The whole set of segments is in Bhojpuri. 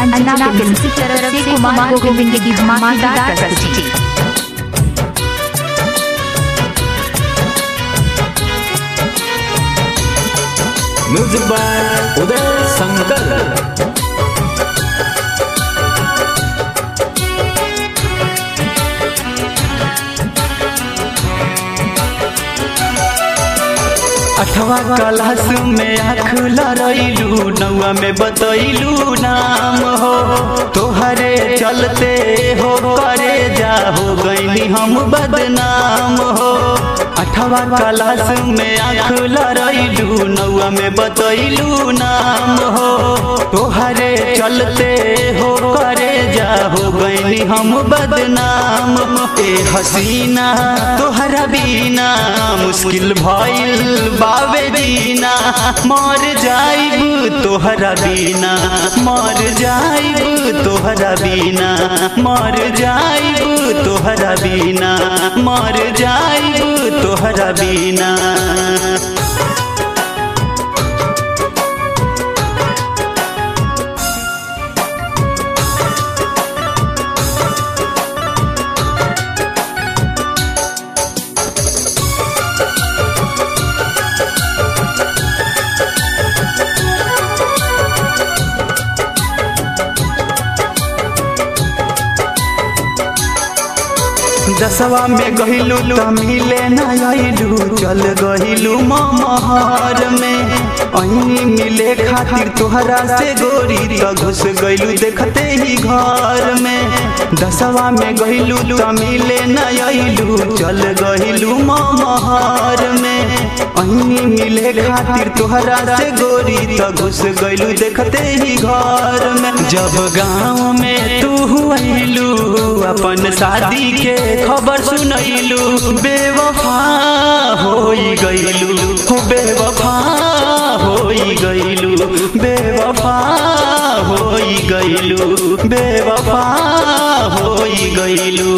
अंजना फिल्म की तरफ से कुमार गोविंद की धमाकेदार प्रस्तुति म्यूजिक बाय उदय शंकर अठवा क्लास में आँख लड़ैलू नौआ में बतैलू नाम हो तोहरे चलते हो करे जा हो गईली हम बदनाम हो अठवा क्लास में आँख लड़ैलू नौआ में बतैलू नाम हो तोहरे चलते हो करे जा हो गईली हम बदनाम ए हसीना तोहरा बिना मुश्किल भइल बावे दीना मर जाइब तोहरा बिना मर जाइब तोहरा बिना मर जाइब तोहरा बिना मर जाइब तोहरा बिना दसवा में गहिलू त मिले न आइलू चल गहिलू महर में अही मिले खातिर तोहरा से गोरी त घुस गइलू देखते ही घर में दसवा में गहिलू त मिले न आइलू चल गहिलू महर में अही मिले खातिर तोहरा से गोरी त घुस गइलू देखते ही घर में जब गाँव में तू आइलू अपन शादी के खबर सुनैलू बेवफा होई गइलू हो बेवफा होई गइलू बेवफा होई गइलू बेवफा होई गइलू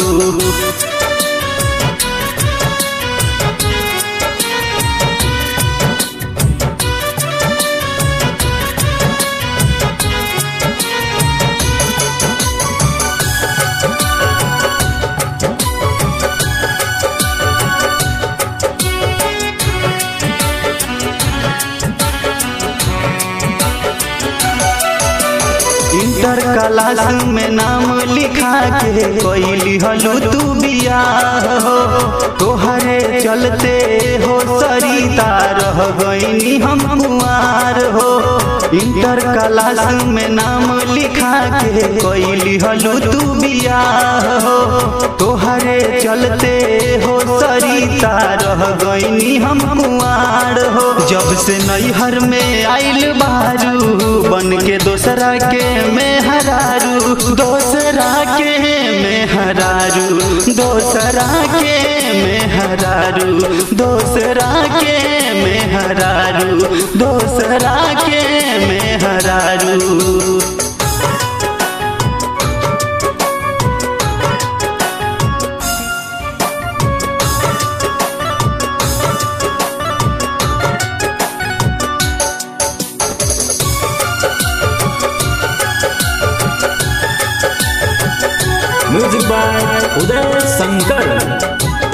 इंटर क्लास में नाम लिखा के कोई हलू तू बियाह हो तोहरे चलते हो सरिता रह गईनी हम कुआर हो इंटर क्लास में नाम लिखा के कोई हलू तू बियाह हो तोहरे चलते हो सरिता रह गईनी हम कुआर हो जब से नैहर में आइल बारू बन के दोसरा के में हरारू दोसरा के में हरारू दोसरा के में हरारू दोसरा के में हरारू दोसरा के में हरारू music by Uday Shankar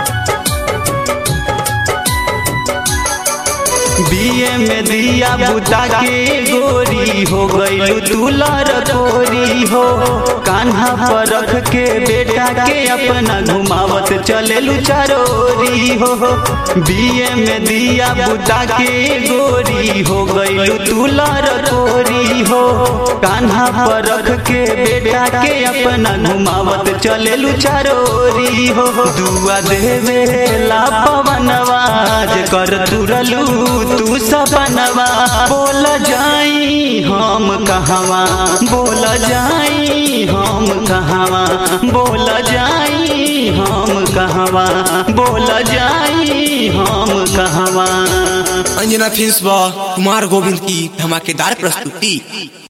B A में दिया बुता के गोरी हो गई तू लड़कोरी हो कान्हा पर रख के बेटा के अपना घुमावत चले चारोरी हो बीए में दिया बुता के गोरी हो गई तू लड़कोरी हो कान्हा पर रख के बेटा के अपना घुमावत चले चारोरी हो दुआ देवे ला पवनवाज कर तुरलू तू सपनवा बोल जाई हम कहवा बोल जाई हम कहवा बोल जाई हम कहवा बोल जाई हम कहवा अंजना फिल्म्स व कुमार गोविंद की धमाकेदार प्रस्तुति